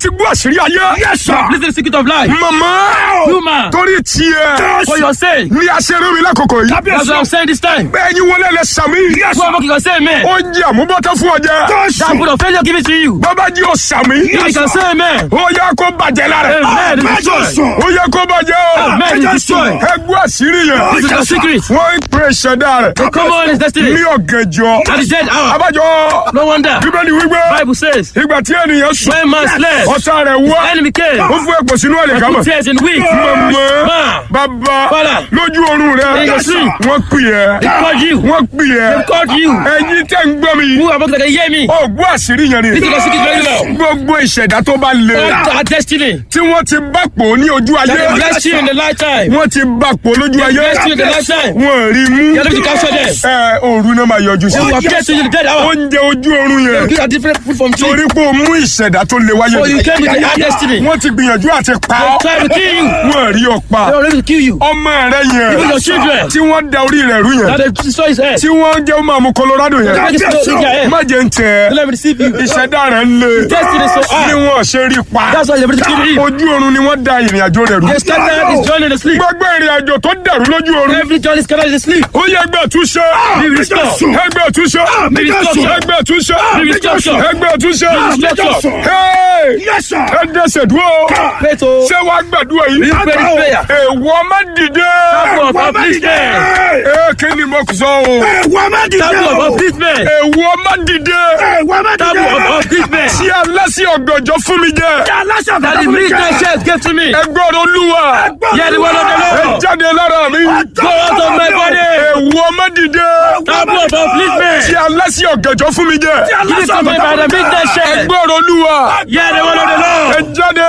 tẹ́tí gbọ́ àṣírí ayé. Yes, sir. Listen to the secret of life. màmá Human. torí tiẹ̀ For your sake. ní aṣẹ́rú mi lákòókò yìí. That's Kábíyèsí. what I'm saying this time. bẹ́ẹ̀ yín wọlé lẹ sàmí. Yes, Whoever can say amen. ó jẹ́ àmúbọ́tọ́ fún ọjà. That put of failure give it to you. bàbá jí o sàmí. If you can say amen. ó yẹ kó bàjẹ́ lára. Amen is Mẹ́jọ destroyed. sùn. ó yẹ kó bàjẹ́ o. Amen is destroyed. ẹ gbọ́ àṣírí yẹn. This is the secret. wọ́n ń pè ṣẹ̀dá rẹ̀. The common is destiny. ní ọ̀gànjọ́. At the dead hour. abájọ No wonder. bíbélì wípé Bible says. ìgbà tí ènìyàn sùn When man slept. ọ̀tá rẹ̀ wá Enemy came. ó fún ẹ̀pọ̀ sínú ẹ̀lẹ̀ Put kámọ̀. tears in weak. mọ̀mọ́ Man. bàbá Father. lójú oorun rẹ̀ In your sleep. wọ́n pè ẹ́ They called you. wọ́n pè ẹ́ They called you. ẹ̀yin tẹ́ ń gbọ́ mi Who are about to hear me? ó gbọ́ àṣírí yẹn ni This is the secret very well. gbogbo ìṣẹ̀dá tó bá le Our our destiny. tí wọ́n ti bá pò ní ojú ayé That they blessed you in the lifetime. wọ́n ti bá pò lójú ayé blessed you in the lifetime. wọ́n rí mú You are able to capture them. ẹ òru náà máa yọjú sí They will appear to you in the dead hour. oúnjẹ ojú oorun yẹn These are different food from tree. torí pé o mú ìṣẹ̀dá tó le wáyé So you came with our destiny. wọ́n ti gbìyànjú àti pa They ọ́ try to kill you. wọ́n rí ọ pa They are ready to kill you. ọmọ rẹ Even yẹn your children. tí wọ́n da orí rẹ̀ rú Now yẹn they destroy his head. tí wọ́n jẹ́ ọmọ àmú Colorado yẹn Make it slow in your head. má jẹ́ ń tẹ̀ Let me deceive you. ìṣẹ̀dá rẹ̀ ń le Destiny so hard. ni wọ́n ṣe rí pa That's why they're ready to kill him. ojú oorun ni wọ́n da ìrìn àjò rẹ̀ rú They started his journey in the sleep. gbogbo ìrìn àjò tó dàrú lójú oorun Every journey is scattered in the sleep. ó yẹ ẹgbẹ́ túnṣe Be restored. ẹgbẹ́ túnṣe Be restored. ẹgbẹ́ túnṣe Be restored. ẹgbẹ́ túnṣe restored. Hey! Yes, sir. ẹ dẹ́sẹ̀ dúró Pray to ṣé wàá gbàdúrà yìí you pray this prayer. èèwọ̀ má dìde Table of upliftment. ee kí ni mo sọ o Ẹ̀wọ̀n má dìde Table of o. upliftment. èèwọ̀ má dìde Ẹ̀wọ̀n má dìde Table o. of upliftment. tí aláṣẹ ọ̀gànjọ́ fún mi jẹ Aláṣà That the midnight church gave to me. ẹgbọ́n olúwa Hear the word of the ẹ Lord. jáde lára mi Go out of my body. èèwọ̀ má dìde Table of upliftment. tí aláṣẹ ọ̀gànjọ́ fún mi jẹ Give it to me by the midnight church. ẹgbọ́n olúwa Hear the word of the Lord. ẹ jáde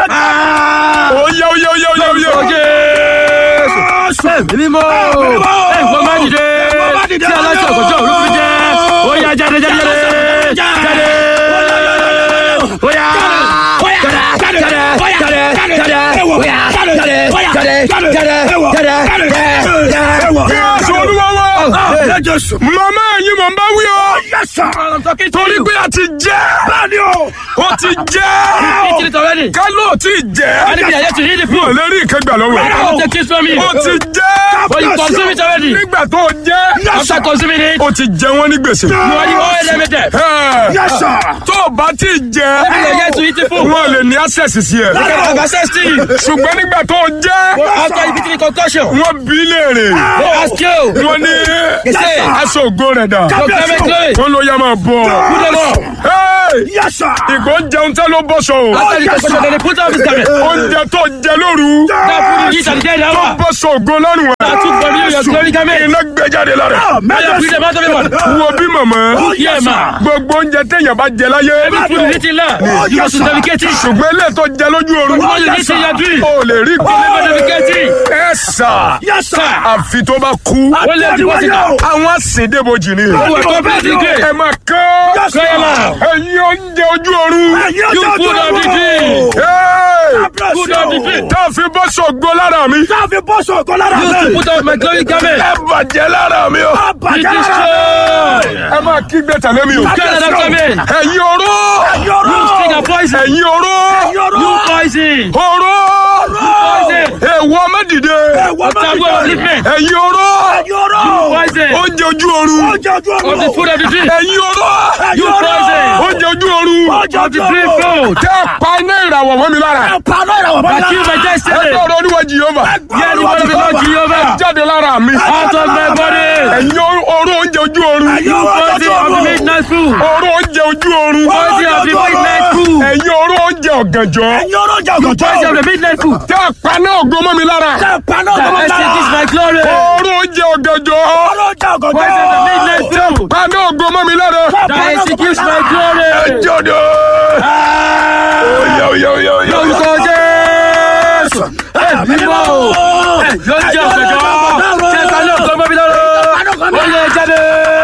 oyè oyè oyè oyè oyè. Ó Jésù. Ẹ̀mí mímọ́. Ẹ̀gbọ́n má dìde. Tí aláṣẹ ọ̀gọ́jọ́ òru fi jẹ́. Ó yá jáde jáde jáde. Jáde. Ó yá. Jáde. Jáde. Jáde. Jáde. Ó yá. Jáde. Jáde. Jáde. Jáde. Jáde. Jésù olúwa wa Jésù. màmá ẹ̀yin mọ̀ ń bá wí o Yes, sir. I'm talking to torí you. pé a ti jẹ́ Báni o. ó ti jẹ́ Eat it already. ká ló ti jẹ́ Enemy are yet to eat the wọn ò food. lè rí ìkẹgbà lọ́wọ́ I ẹ̀. want to kiss from you. ó ti jẹ́ But you consume it already. nígbà tó jẹ́ After consuming it, ó ti jẹ wọ́n ní gbèsè. you are the oil limited. Ẹ̀, Yes, sir. tó o bá ti jẹ Enemy are yet to eat the food. wọn lè ní access sí ẹ You can have access to you. ṣùgbọ́n nígbà tó jẹ́ After you beat the concussion, wọ́n bí léèrè they ask you. wọ́n ní say, aṣọ ògo rẹ̀ dà Your climate glory. wọ́n ló yá máa bọ̀ Put them up. Hey! Yes, sir. ìgbó jẹun tẹ́ ló bọ́ṣọ o After the concussion, then they put off his garment. oúnjẹ tó jẹ lóru That food you eat at the dead tó hour. bọ́ṣọ ògo lọ́rùn ẹ̀ That took from you your glory garment. iná gbé jáde lára ẹ̀. Now you free them out of it, man. wo bí màmá Yeah, man. gbogbo oúnjẹ téèyàn bá jẹ láyé Every food you eat in land, you must dedicate it. ṣùgbọ́n ilé tó jẹ lójú oorun What you eat in your dream, o lè rí you never dedicate it. ẹ sà Yes, sir. àfi tó bá kú Wọ́n lè ju wọ́n sí náà. àwọn àsìndébojì ni You are completely great. ẹ máa kán Cry aloud. ẹ̀yin oúnjẹ ojú oorun You food of the dream. Food of the dream. tá a fi bọ́ sọ̀gbọ́ lára mi Táàfin bọ́sọ̀ ọ̀gọ́ lára You to mi. put off my glory garment. ẹ bàjẹ́ lára mi o Be Àbàjẹ́. destroyed. ẹ máa kígbe tẹ̀lé mi o Kill that garment. ẹ̀yin oró Yọ̀rọ̀. Sting and poison. ẹ̀yin oró Yọ̀rọ̀. You poison. oró Poison. èèwọ̀ mẹ́dìde Ẹ̀wọ̀n má Table of dìde. upliftment. ẹ̀yin oró Yọ̀rọ̀. Poison. oúnjẹ ojú oorun Oúnjẹ ojú Of the ọ̀run. food of the dream. ẹ̀yin oró You poison. oúnjẹ ojú oorun Oúnjẹ Of the ojú dream ọ̀run. food. tẹ́ ẹ pa iná ìràwọ̀ mọ́ mi lára Paná ìràwọ̀ bá I kill my destiny. ẹgbẹ́ ọ̀rọ̀ oníwà jìyọ́mà Hear the word of the Lord Jehovah. jáde lára mi Out of my body. ẹ̀yin oró oúnjẹ ojú oorun You poison of the midnight food. oró oúnjẹ ojú oorun Poison of the midnight food. ẹ̀yin oró oúnjẹ ọ̀gànjọ́ Yọ̀rọ̀ jẹ́ Poison of ọ̀gọ̀jọ́. the midnight food. tẹ́ ẹ pa iná ògo mọ́ mi lára Paná That ìràwọ̀ extinguish my glory. oró oúnjẹ ọ̀gànjọ́ Yọ̀rọ̀ jẹ́ Poison of the ọ̀gọ̀jọ́. midnight food. pa iná ògo mọ́ mi lára That executes my ẹ glory. jọ̀dọ̀ oyè oyè oyè oyè Lórúkọ Jésù. Ẹ̀mí mọ́ o. Lóúnjẹ